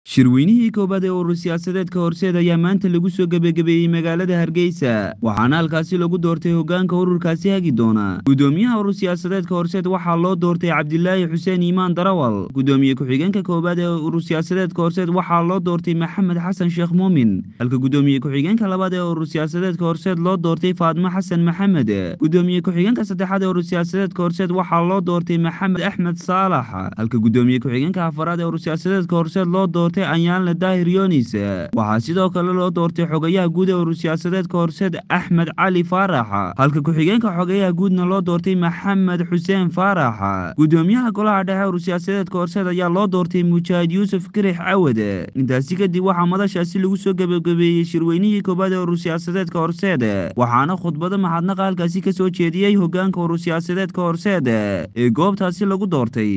shirweynihii koowaad ee urur siyaasadeedka horseed ayaa maanta lagu soo gebagabeeyey magaalada hargeysa waxaana halkaasi lagu doortay hoggaanka ururkaasi hagi doona gudoomiyaha urur siyaasadeedka horseed waxaa loo doortay cabdilaahi xuseen iimaan darawal gudoomiye ku-xigeenka koowaad ee urur siyaasadeedka horseed waxaa loo doortay maxamed xasan sheekh muumin halka gudoomiye ku-xigeenka labaad ee urur siyaasadeedka horseed loo doortay faadmo xasan maxamed gudoomiye ku-xigeenka saddexaad ee urur siyaasadeedka horseed waxaa loo doortay maxamed axmed saalax halka gudoomiye ku-xigeenka afaraad ee urur siyaasadeedka horseed loo doortay anyaalne daahir yonis waxaa sidoo kale loo doortay xogayaha guud ee urur siyaasadeedka horseed axmed cali faarax halka ku-xigeenka xogayaha guudna loo doortay maxamed xuseen faarax gudoomiyaha golaha dhexe urur siyaasadeedka horseed ayaa loo doortay mujaahid yuusuf kirix cawad intaasi kadib waxaa madashaasi lagu soo gebagabeeyey shirweynihii koowaad ee urur siyaasadeedka horseed waxaana khudbado maxadnaqa halkaasi ka soo jeediyey hogaanka urur siyaasadeedka horseed ee goobtaasi lagu doortay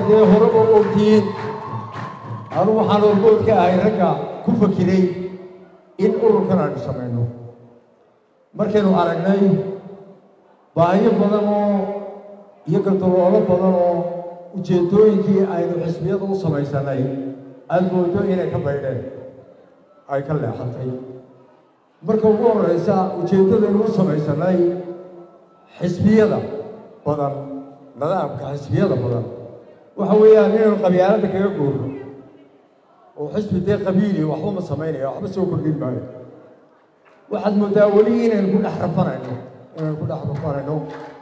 anu waxaan orgood ka ahay ragga ku fakiray in ururkan aynu samayno markaynu aragnay baahiyo badan oo iyo galdaloolo badan oo ujeeddooyinkii aynu xisbiyada u samaysanay aada moodo inay ka baydheen ay ka leexatay marka ugu horraysa ujeeddadaynu u samaysanay xisbiyada badan nidaamka xisbiyada badan waxa weeyaan inaynu qabyaaladda kaga goorno oo xisbi dee qabiili waxba ma samaynaya waxba soo kordhin maayo waxaad moodaa weli inaynu ku dhex rafanayno inaynu ku dhex rafanayno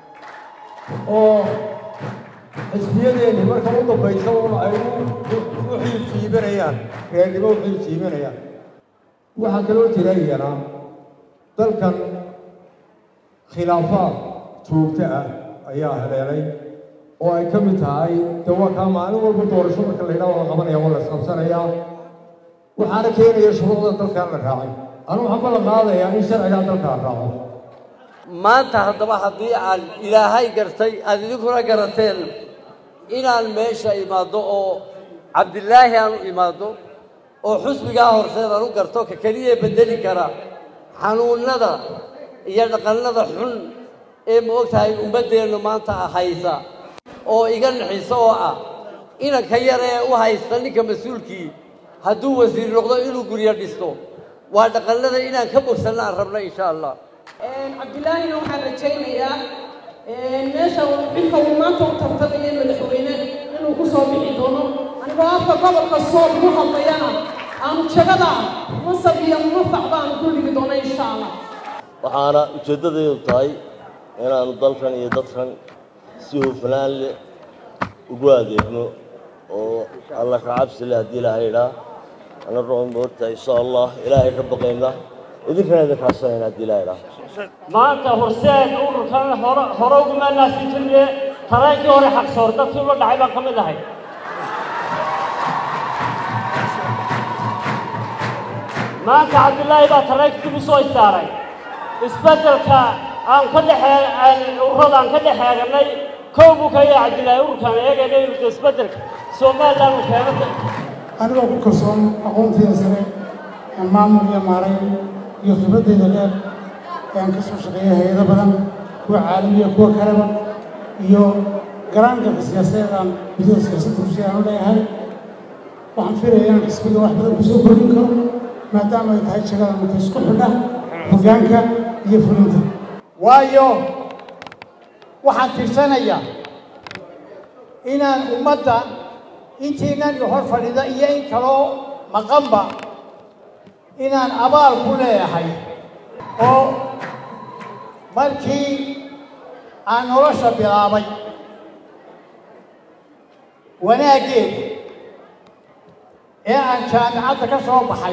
oo xisbiyadeenni marka u dambaysa un ay u xiil siibanayaan reernimo u xiil siibanayaan waxaa kaloo jira iyana dalkan khilaafaad joogto ah ayaa heleelay oo ay ka mid tahay de waa kaa maalin walba doorasho marka la yidhaha waa la qabanaya waa la isqabsanayaa waxaana keenaya shuruucda dalkaan la raacay anu waxaan ballan qaadayaa in sharcigaa dalkaan raaco maanta haddaba haddii aan ilaahay gartay aad idinkuna garateen inaan meesha imaaddo oo cabdilaahi aan u imaaddo oo xusbigaa horseed aan u garto ka keliya beddeli kara xanuunnada iyo dhaqannada xun ee ma og tahay ummaddeennu maanta haysa oo iga naxiso oo ah inanka yar ee u haysta ninka mas-uulkii hadduu wasiir noqdo inuu guryo dhisto waa dhaqannada inaan ka bogsanno aan rabno insha allah cabdilaahina waxaan rajaynayaa meesha xilka uu maanta u tartamaya madaxweyne inuu ku soo bixi doono anigoo afka gobolka soob ku hadlayana aanu jagada masab iyo mafac baanu ku dhigi doona insha allah waxaana ujeeddadaydu tahay inaanu dalkan iyo dadkan si hufnaan leh ugu adeegno oo alla ka cabsi leh haddii ilaahay idhaa ana roon moogtahay insha allah ilaahay ka baqayna idinkana idin kaashanayna haddii ilahay idhaa maanta horseed ururkan hore hore uguma naasin jirne tareenkii hore xaqsoor dadkii ula dhacay baan ka mid ahay maanta cabdilaahi baa tareenka dib u soo istaaray isbeddelka aan ka dhexee ururada aan ka dhex eeganay kow buu ka yahay cabdilaahi ururkaan eegayna inuu isbeddelka somaliland uu keeno anigoo ku kalsoon aqoonteeda sare ee maamul iyo maaray iyo khibraddeeda dheer ee aan ka soo shaqeeyay hay-ado badan kuwa caalamiya kuwa kaleba iyo garaangalka siyaasadeed aan gudaha siyaasadda rushiya aan u leeyahay waxaan filaya inaan xisbiga wax badan kusoo kordhin karo maadaama ay tahay jagada marka isku xidha hoggaanka iyo fulinta waayo waxaan tirsanayaa inaan ummadda intiinan i hor fadhida iyo in kaloo maqanba inaan abaal ku leeyahay oo markii aan nolosha bilaabay wanaaggeeda ee aan jaamicadda ka soo baxay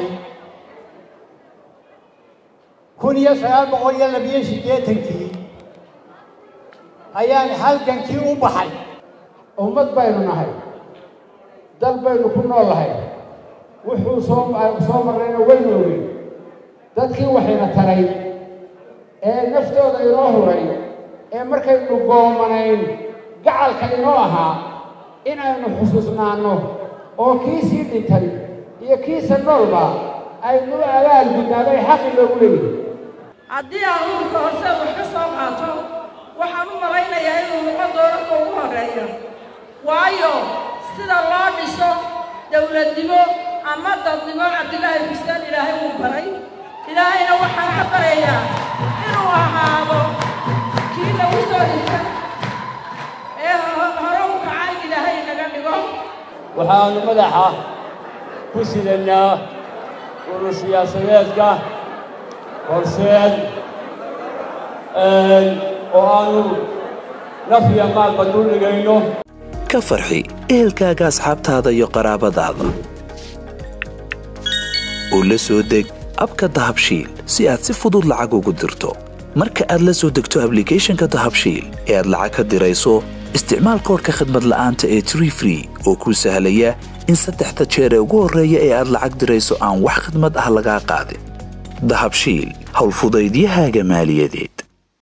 kun iyo sagaal boqol iyo labiyo siddeetankii ayaan halgankii u baxay ummad baynu nahay dal baynu ku nool lahay wuxuu soo soo marrayna waynu ogey dadkii waxayna taray ee naftooda inoo huray ee markaynu goomanayn gacalka inoo ahaa in aynu xusuusnaanno oo kiisii dhintay iyo kiisa noolba aynu abaal gudnaabay xaqi loogu leeyahay haddii aan ururka horse wax ka soo qaato waxaan u malaynayaa inuu noqon doono ka ugu horreeya waayo sida loo dhiso dowladnimo ama dadnimo cabdilaahi xuseen ilaahay uu baray ilaahayna waxaan ka barayaa inuu ahaado kii lagu soo dhintay ee hore u kacay ilaahay naga dhigo waxaanu madaxa ku sidanaa urur siyaasadeedka horseed oo aanu naf iyo maalba duldhigayno ka farxi ehelkaaga asxaabtaada iyo qaraabadaada oo la soo deg abka dahabshiil si aad si fudud lacag ugu dirto marka aad la soo degto ablicathonka dahabshiil ee aad lacag ka dirayso isticmaal koodhka khadmad la'aanta ee tree free oo kuu sahlaya in saddexda jeer ee ugu horreeya ee aad lacag dirayso aan wax khidmad ah lagaa qaadin dahabshiil howlfudaydiyahaaga maaliyadeed